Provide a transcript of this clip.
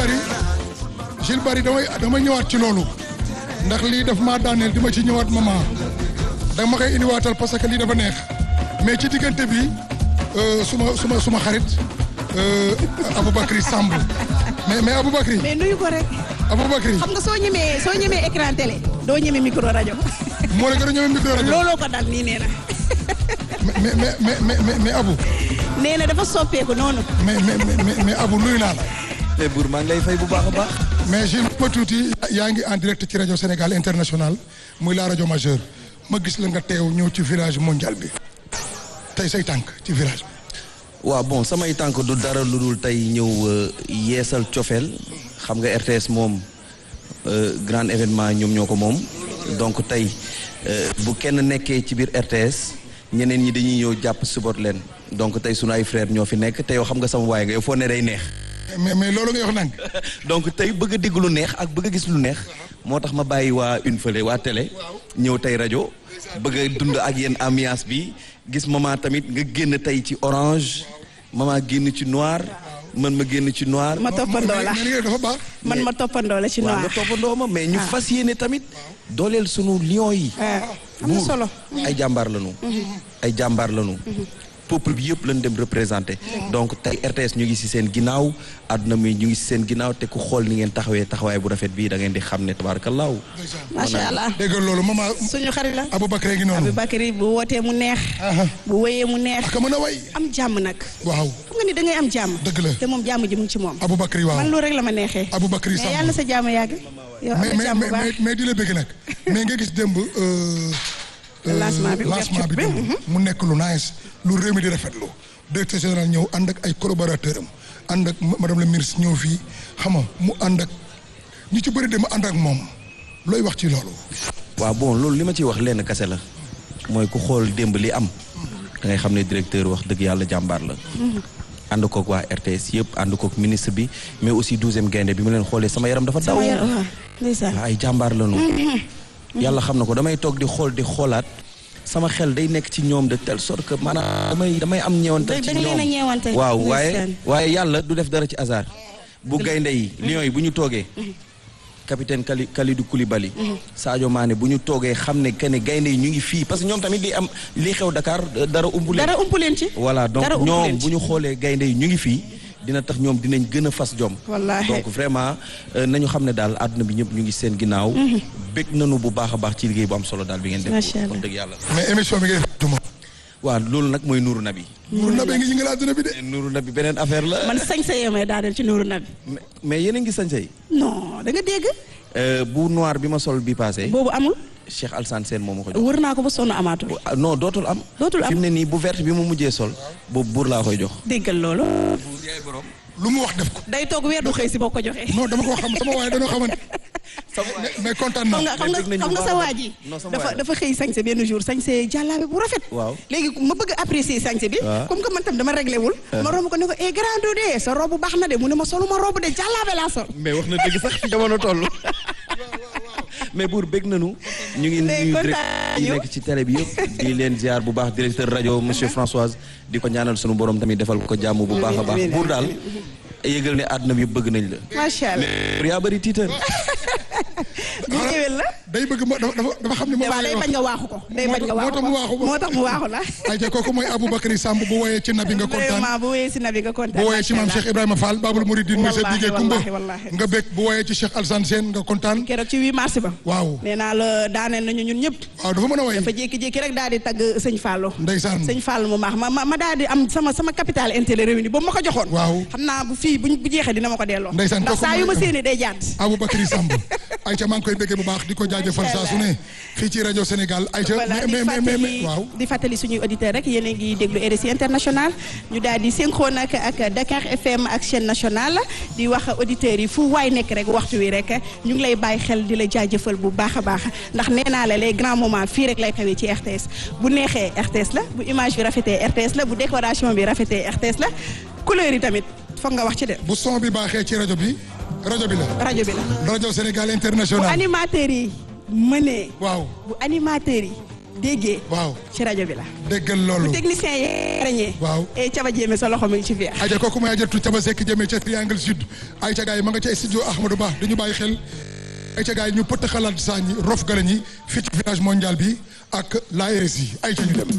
Bari Jules Bari damay damay ñëwaat ci loolu ndax lii daf maa daaneel di ma ci ñëwaat maman da ma koy indiwaatal parce que lii dafa neex mais ci diggante bi euh, suma suma suma xarit euh, Aboubacry Samb mais mais Aboubacry mais nuyu ko rek Aboubacry xam nga soo ñemee soo ñemee écran télé doo ñemee micro rajo moo la gën a ñëwee micro rajo looloo ko dal nii nee na mais mais mais mais mais mais Abou nee na dafa soppeeku noonu mais mais mais mais Abou nuyu naa la. mais buur maa ngi lay fay bu baax a baax. mais Jules ma tuuti yaa ngi en direct ci rajo Sénégal international muy la rajo majeure ma gis la nga teew ñëw ci village mondial bi tey say tànk ci village bi. waaw bon samay tànk du dara lu dul tey ñëw yeesal cofeel xam nga RTS moom grand événement ñoom ñoo ko moom donc tey bu kenn nekkee ci biir RTS ñeneen ñi dañuy ñëw jàpp support leen donc tey sunu ay frères ñoo fi nekk te yow xam nga sama waay nga yow foo ne day neex. mais mais loolu nga wax nang donc tey bëgg a dégg lu neex ak bëgg a gis lu neex moo tax ma bàyyi waa une fële waa télé ñëw tey rajo bëgg a dund ak yéen ambiance bi gis maman tamit nga génn tey ci orange maman génn ci noir man ma génn ci noir. ma toppandoo la mais li nga dafa baax. man ma toppandoo la ci waaw nga noir toppandoo ma mais ñu fas yéene tamit dooleel sunu lion yi. ah am na buur solo ay jàmbaar lañu. ay jàmbaar lañu. peuple bi yëpp lañ dem représenté. donc tey RTS ñu ngi ci seen ginnaaw àdduna mi ñu ngi ci seen ginnaaw te ku xool ni ngeen taxawee taxawaay bu rafet bii da ngeen di xam ne tabaarakallaahu. macha allah dégg nga loolu maman suñu xarit la Aboubacry ngi noonu. Aboubacry bu wootee mu neex Aha. bu wéyee mu neex ak a mën a way. am jàmm nag waaw xam nga ni da ngay am jàmm Dëgg la. te moom jàmm ji mu ngi ci moom Aboubacry waaw. man loolu rek la ma neexee Aboubacry mais Samb. yàlla na sa jàmm yàgg yow am mais na mais jàmm bu mais baax mais- mais di la bëgg nag mais nga gis démb. euh, euh, Lancement bi, lancement bi ouverture bi, démb mu nekk lu nice lu réew mi di rafetlu directeur général ñëw ànd ak ay collaborateur am ànd ak madame la ministre ñëw fii xam nga mu ànd ak ñu ci bëri dem ànd ak moom looy wax ci loolu. waaw bon loolu li ma ciy wax lenn kase la mooy ku xool démb li am da ngay xam ne directeur wax dëgg yàlla jàmbaar la ànd kook waa RTS yëpp ànd kook ministre bi mais aussi douzième gaynde bi ma leen xoolee sama yaram dafa daw sama yaram waaw ndeysaan ay jàmbaar lañu yàlla xam na ko damay toog di xool di xoolaat sama xel day nekk ci ñoom de telle sorte que maanaam damay damay am ñeewantal Da- ci da nga leen a ñoom ñeewante. waaw Ndeysaan. waaye waaye yàlla du def dara ci hasard bu gaynde yi lions yi bu ñu toogee capitaine Kali Kalidou Koulibaly Sadio Mané bu ñu toogee xam ne que ne gaynde yi ñu ngi fii parce que ñoom tamit li am li xew Dakar dara umbu leen dara ump leen ci voilà donc dara ump ñoom leen bu ci. ñu xoolee gaynde yi ñu ngi fii dina tax ñoom dinañ gën a fas jom Wallaahi. donc vraiment euh, nañu xam ne daal àdduna bi ñëpp ñu ngi seen ginnaaw bég nañu bu baax a baax ci liggéey bu am solo daal bi ngeen def Macha Allah. wax dëgg yàlla mais émission bi ngay def duma. waaw loolu nag mooy Nuuru Nabi Nour Nabe ngi yëngal àdduna bi de. Nuuru Nabi beneen affaire la man sañ sa yemee daaneel ci nuuru nabi mais- mais yéen a ngi sañse yi non da nga dégg Euh, bu noir bi ma sol bi passé boobu amul Cheikh Alsane Sène moo ma ko jox wër naa ko ba sonn amaatul Ah, non dootul am Dootul am. fi mu ne nii bu verte bi mu mujjee sol boobu buur laa koy jox déggal loolu lu mu wax def ko. day toog weer du xëy si boo ko joxee non dama ko xam sama waaye dañoo xamante. mais mais kontaan xam naa. nga xam nga dégg nañu xam bu nga baax sa a waa baax. ji Non, sama dafa waay la. dafa xëy sañse benn jour sañse jàllaabe bu rafet Waaw. léegi ma bëgg apprécier sañse bi Waaw. comme que man tam dama réglé wul ma romb ko ne ko eh grand de sa robe baax na de mu ne ma soluma robe de jàllaabe laa sol mais wax na dëgg sax fi jamono toll mais buur bég nañu ñu ngi Mais nuyu kontaan direct yi nañu. nekk ci télé bi yëpp di leen ziar bu baax directeur rajo monsieur Françoise di ko ñaanal sunu borom tamit defal ko jàmm bu baax a baax amiin, buur daal yëgal ne àdduna bi yëpp bëgg nañ la macha allah mais yaa bëri tiitar bu ñëwee la day bëgg ma dafa dafa dafa xam ne moom waaw day lay bañ nga waaxu ko day bañ nga moo waaxu tax mu waaxu ko moo tax mu waaxu la ayca kooku mooy Aboubacry Samb bu woyee ci nabi nga kontaan vraiment bu wéyee si nabi nga kontaan bu woyee ci maam macha Cheikh Ibrahima Fall Babul Mouridine monsieur Wallaahi, Bigué Kumba wallaahi, wallaahi. nga bég bu woyee ci Cheikh Alsane Sène nga kontaan keroog ci 8 mars ba waaw nee naa la daaneel nañu ñun ñëpp waaw dafa mën a woy dafa jékki-jékki rek daal di tagg sëñ Fallou ndeysaan sëñ Fallou mu maax ma ma ma daal di am sama sama capital intérêt réuni boobu ma ko joxoon Waaw. xam naa bu fii buñ bu jeexee dina ma ko delloo Ndeysaan, ndax kooku saa yu ma mooy- séenee day jàdd Aboubacry Samb ayca maa ngi koy béggee bu baax di ko jaajëfal saa su ne fii ci rajo Sénégal ayca voilà di mais mais mais mais fàttali waaw di fàttali suñuy auditeurs rek yéen a ngi déglu RSI international ñu daal di synchrone ak ak Dakar FM ak chaîne nationale di wax auditeurs yi fu waay nekk rek waxtu wi rek ñu ngi lay bàyyi xel di la jaajëfal bu baax a baax ndax nee naa la les grands moments fii rek lay xewee ci RTS bu neexee RTS la bu image bi rafetee RTS la bu décoration bi rafetee RTS la couleur yi tamit foog nga wax ci de bu son bi baaxee ci rajo bi rajo bi la rajo bi la rajo Sénégal bu international animateurs yi mënee waaw bu animateurs yi déggee waaw ci rajo bi la déggal loolu technicien yi rañee waaw e caba jéeme sa loxo mi ngi ci fiir aja kooku mooy ajatu caba sekk jëmee ca triangle sud ay ca gaay yi ma nga ca studio Ahmadou Ba dañu bàyyi xel ay ca gaay yi ñu pëtt xalaat saa ñi rof gala ñi fii ci village mondial bi ak la RSI ay ca ñu dem